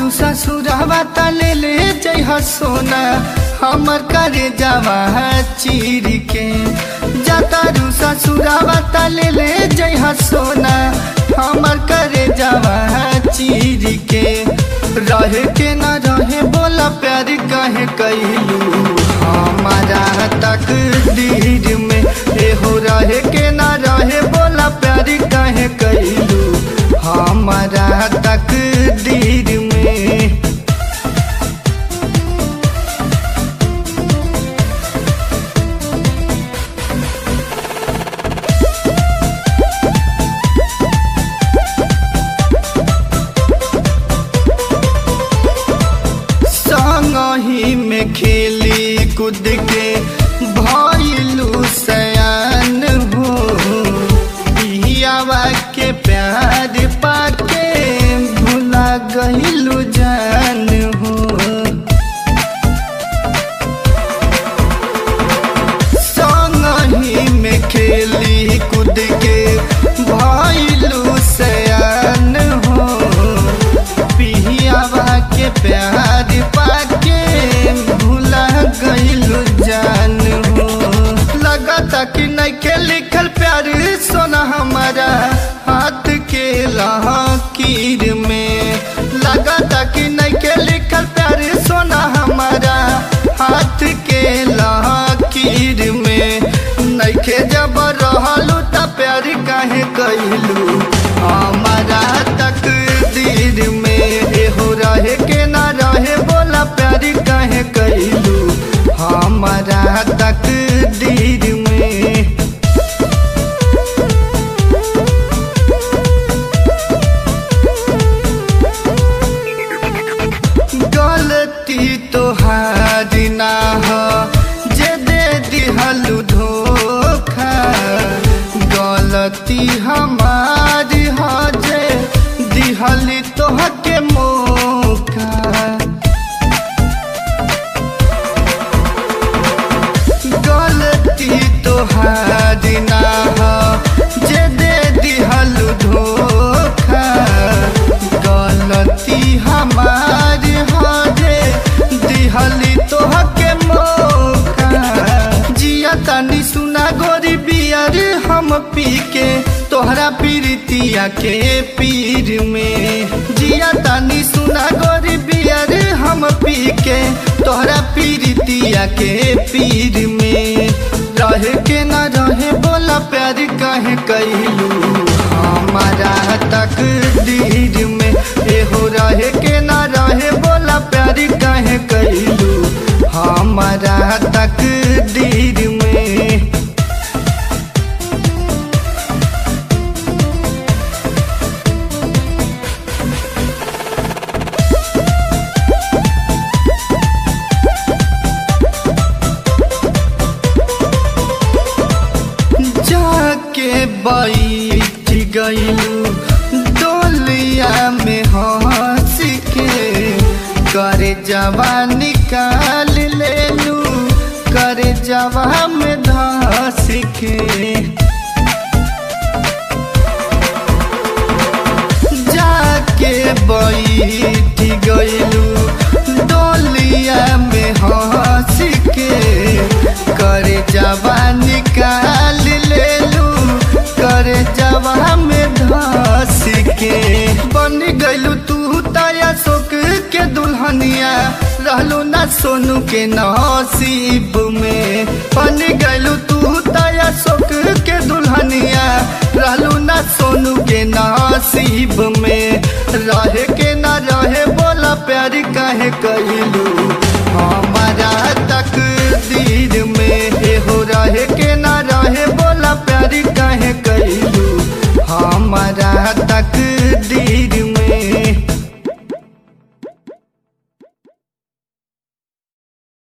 जातारू ससुरवा त ले ले जइह सोना हमर करे जावा चीर के जातारू ससुरवा त ले ले जइह सोना हमर करे जावा चीर के रहे के न रहे बोला प्यार कहे कैलू हमारा तक दीर में एहो रहे के न रहे बोला प्यार कहे कैलू हमारा तक दीर में संगही में खेली कूद के भइलू सयान हो बिहियावा के प्यार पाके भुला गइलू जान हो संगही में खेली कूद के भइलू सयान हो पिहियावा के प्यार पाके भूला गइलू जान हो लगता कि नइखे लिखल प्यार सोना हमारा हाथ के लकीर में लगता कि नइखे लिखल प्यार सोना हमारा हाथ के लकीर में नइखे जब रहलू त प्यार काहे कइलू हमारा तक दीर में एहो रहे के ना रहे बोला प्यार काहे कइलू हमारा तक दीर में गलती तोहारी ना हो जे दे दिहलू धोखा गलती हमारी हो जे दिहली तोहके मौका गलती तोहारी ना हो जे दे दिहलू धोखा गलती हमारी हो जे दिहली तोहके मौका जिया तनी सुना गोरी बियर हम पी के तोहरा पीरितिया के पीर में जिया तनी सुना गोरी बियर हम पी के तोहरा पीरितिया के पीर में रहे के न रहे बोला प्यार कहे कैलू हमारा तक दीर में एहो रहे के न रहे बोला प्यार कहे कैलू हमारा तक दीर में जाके बैठ गइलू डोलिया में हंस के करे जवा निकाल लेलू करे जवा में धस के जाके बैठ गइलू डोलिया में हंस के करे जवा निकाल लेलू करे जवा में धस के बन गइलू तू ताया शोक के दुल्हनिया रहलू ना सोनू के नसीब में बन गइलू तू ताया शोक के दुल्हनिया रहलू ना सोनू के नसीब में रहे के ना रहे बोला प्यार काहे कइलू